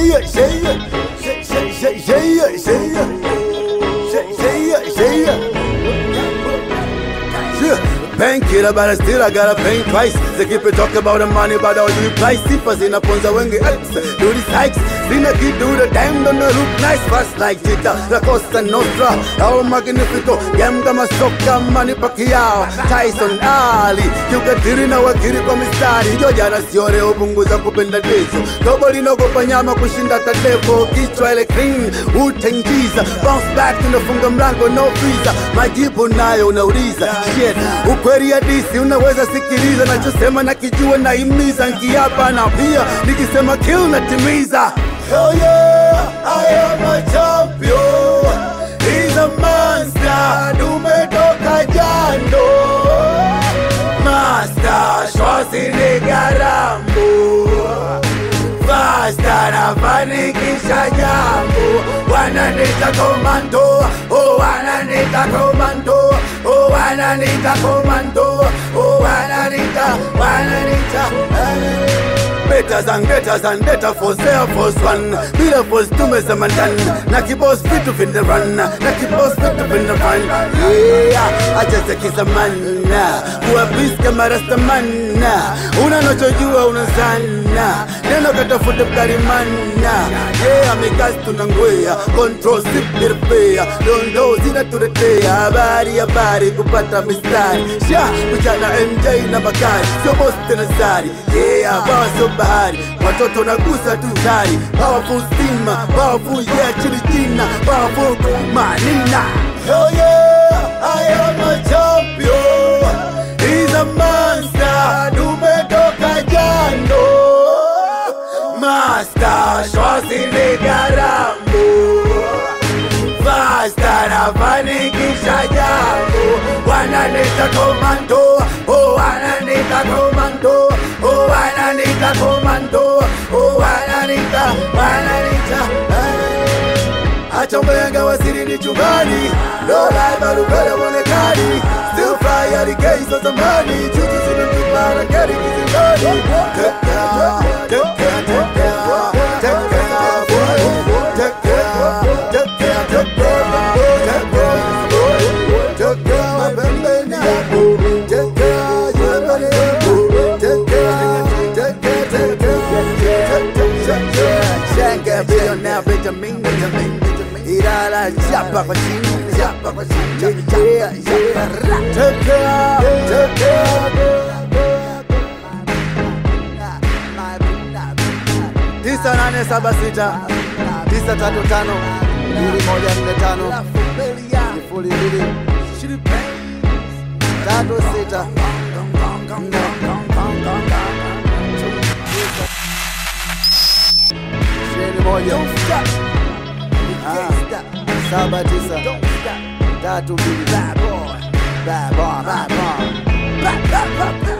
yeah, say yeah, say say say say yeah, say yeah, say say yeah, say yeah. Yeah. Bank killer, but I still I gotta pay twice. They keep it talking about the money, but all you price. Sippers in a ponza wengi ex. Do these hikes. Sina kid do the damn, don't look nice. Fast like Tita, La Costa Nostra. El Magnifico, Gam kama soka, Manny Pacquiao. Tyson Ali. Kiukatiri na wakiri kwa mistari. Hiyo jana siore upunguza kupenda dezo. Dobo linaogopa nyama kushinda tadevo. Kichwa ile clean, utengiza. Bounce back, tunafunga mlango, no visa. Majibu nayo unauliza. Shit, ukweli ya disi unaweza sikiliza. Nachosema nakijua naimiza. Nkiapa na pia nikisema kill natimiza. Hell yeah, I am a champion. He's a monster. Tumetoka jando. Master Schwarzenegger Rambo Fasta nafanikisha jambo wananita komando oh wananita komando oh wananita komando oh wananita wananita Better than better than better for Air Force One Bila force tumesema ndani Na kibos vitu vinde run Na kibos vitu vinde run Yeah, acha zekiza manna Kuwa peace kama rastamana Unanachojua unazana Neno katafute mkarimana Yeah, mikasi tunangwea Control sip nirpea Dondo zinatuletea Habari habari kupata mistari Sha, kuchana MJ na Bakari Sio boss tena sari Yeah, bawa sio bahari Watoto nagusa tu zari Powerful stima, powerful yeah chili jina Powerful manina Hell yeah, I am a champion He's a monster Tumetoka jando Master Schwarzenegger Rambo Fasta nafanikisha jambo Wananita komando Oh wananita komando Oh wananita komando Oh wananita Wananita eh. Acha mbenga wasiri ni chumbani No lie barubele mwonekani Still fly at the gates of zamani Chuchu zinatupana gari kizindani Take care, take care, take care Take care, boy Take care, take care, take care Take care, take care Mabembeni yako Take care, yembeni yako Take care, take care, take care Take care, Shanga billionaire Benjamin, Benjamin, Benjamin Ilala chapa kwa chini, chapa kwa chini Yeah, yeah Take care, take care tisa nane saba sita tisa tatu tano mbili moja nne tano sifuri mbili tatu sita nne ishirini moja Ah, saba tisa tatu mbili Bad boy, bad boy, bad boy. Bad, bad, bad, bad.